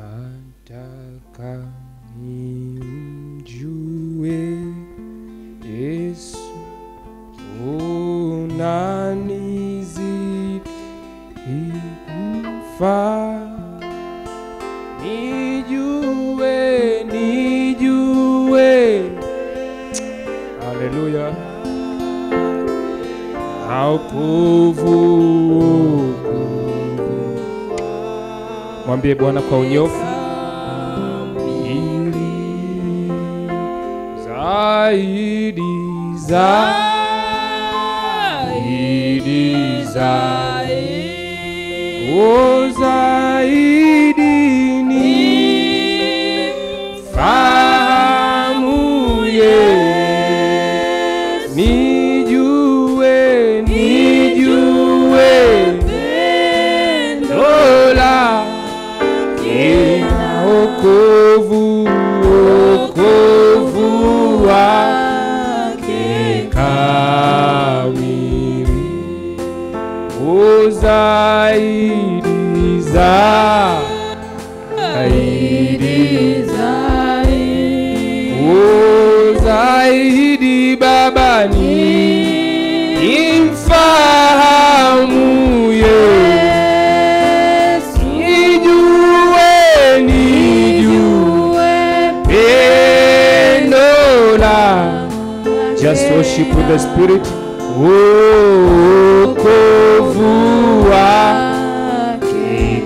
nataka nimjue Yesu unanizidi kufaa nijue nijue haleluya aukuvu mwambie bwana kwa unyofu ili zaidi zaidi zaidi o zaidi ni fahamu Yesu nijue nijue dola ina okovu okovu wake kamili o zaidi zaidi o zaidi baba ni imfahamu Yesu nijue nijue pendo la just worship with the spirit wokovu wake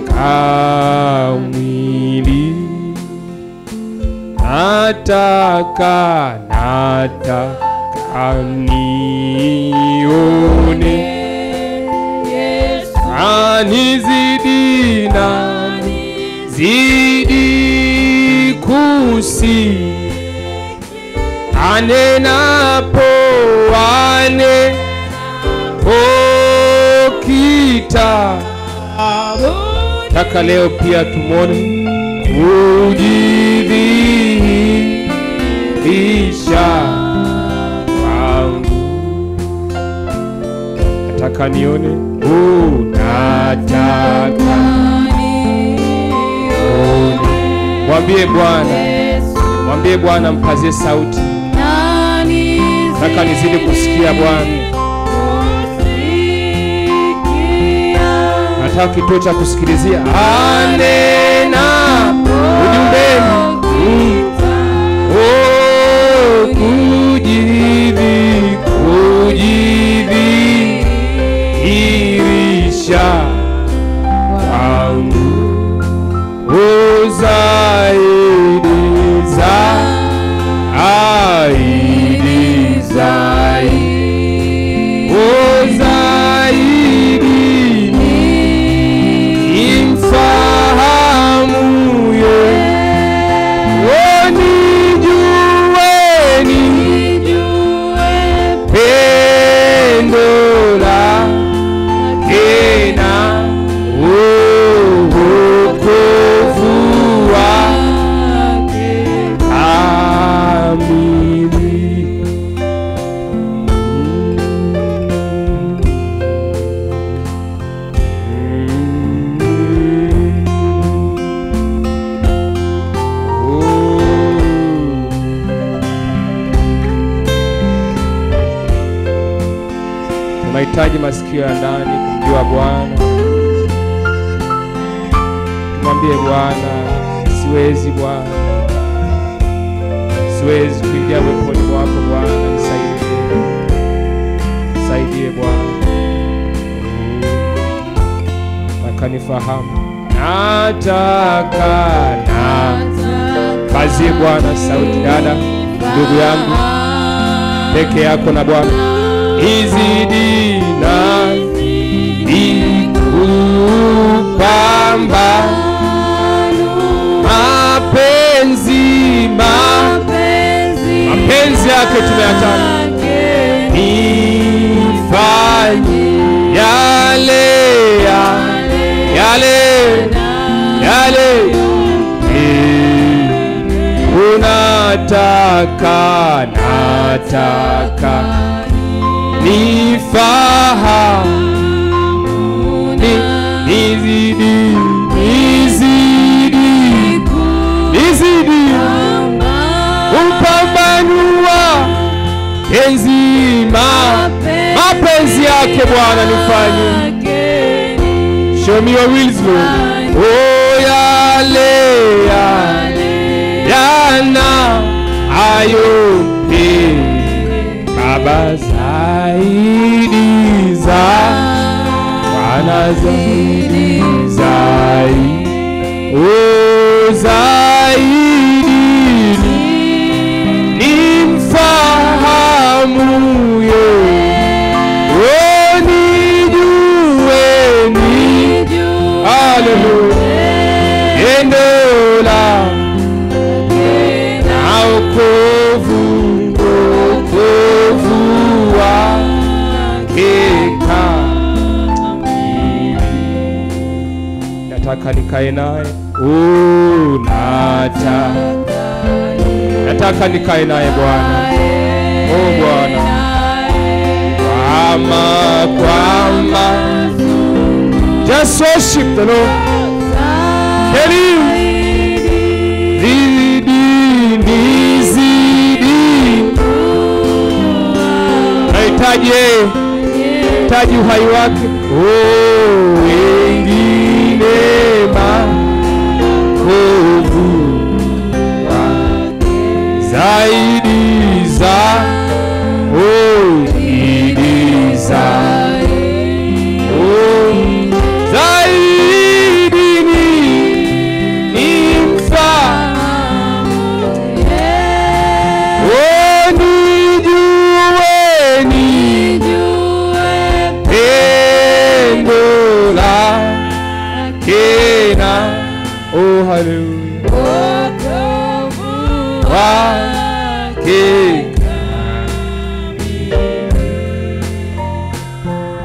kamili nataka nataka nione anizidi na zidi kusi anenapo anepokita taka leo pia tumwone kujidhihirisha kwangu nataka nione unataka mwambie bwana mwambie bwana mpazie sauti nataka nizidi kusikia bwana nataka kituo cha kusikilizia anena ujumbeni Oh, kujidhi kujidhihirisha kwangu o zaidi zaidi zaidi o zaidi imfahamu ye o nijueni pendo lake na wokovu wake kamili. Tunahitaji masikio ya ndani kumjua Bwana. Tumwambie Bwana, siwezi Bwana, siwezi kuingia weponi mwako Bwana, nisaidie, nisaidie Bwana, nataka nifahamu, nataka na kazie Bwana, sauti dada, ndugu yangu, peke yako na Bwana izidi na ikupamba mapenzi ma mapenzi yake tumeyataka nifanye yale ya yale yale Eh, unataka nataka nifahamu ni nizidi nizidi mapenzi ma mapenzi yake Bwana nifanye show me your wills Lord oh yale ya yana ayope Baba zaidi za Bwana zaidi zaidi oh zaidi ni mfahamu oh nijue ni haleluya endo la na wokovu wokovu wake nataka nikae naye Oh, nata nataka nikae naye Bwana oh Bwana kwama kwama just worship the Lord Can you zidi nizidi nahitaji yeye hitaji uhai wake oh, wengine makovu zaidi za oh, zaidi za oh, zaidi ni ni mfa oh, nijue ni pendo lake na oh haleluya wake